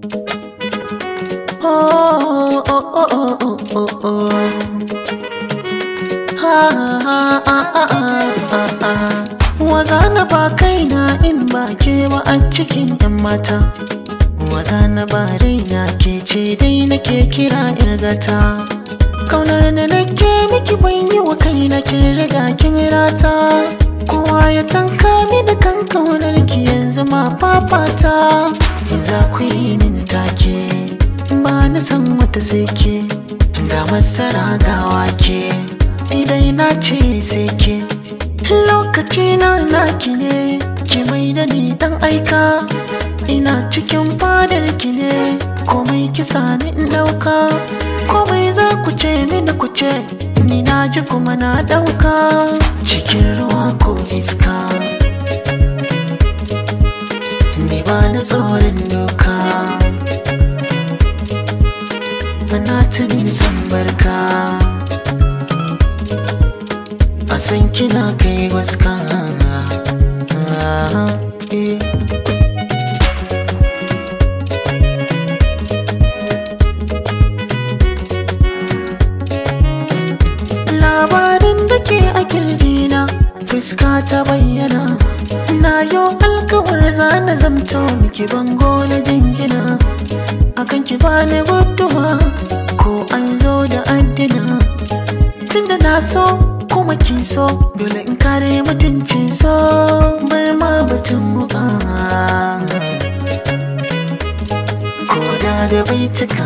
Oh, oh, oh, oh, oh, oh, oh. Ha, ha, ha, ha, ha, ha. Waza na ba kaina in ba ke ba a cikin 'yan mata. Waza na ba raina ke ce dai nake kira irgata. Kaunar da nake miki ban yi wa kaina kin riga kin rata. Kowa ya tanka mi da kan kaunar ki yanzu ma fafata. Za ku yi min take. ba na san wata sai ke ga masara ga wake idan na ce sai ke lokaci na naki ne ki mai da ni dan aika ina cikin fadar ki ne komai kisa ni in dauka komai za ku ce mini ku ce ni na ji kuma na dauka cikin ruwa ko iska ni ba na tsoron doka na tuni san barka a san kina kai waska labarin da ke a kirjina fuska ta bayyana na yau alkawar zana zamto miki bango na jingina akan ki bani guduwa ko an zo da addina tunda na so kuma kin so dole in kare mutuncin so bar ma batun muka ko da da baituka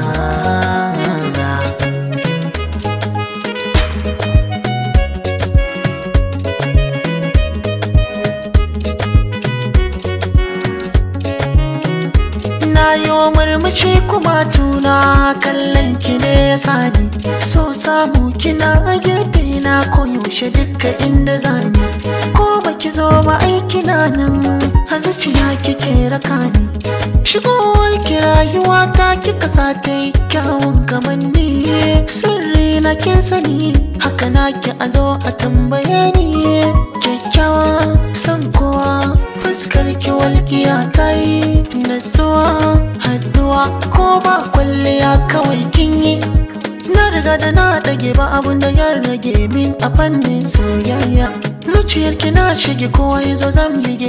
na yi wa murmushi kuma tuna kallon ki ne ya sani so samu kina a gefe na koyaushe duka inda zani ko baki zo ba aiki na nan a zuciya kike raka ni shigowar ki rayuwa ta kika sa ta yi kyawun kamanni sirri na kin sani haka na ki a zo a tambaye ni kyakkyawa san kowa fuskar ki walƙiya ta yi natsuwa haduwa ko ba kwalliya kawai kin yi na riga da na ɗage ba abun da ya rage min a fannin soyayya zuciyar ki na shige kowa ya zo zan bige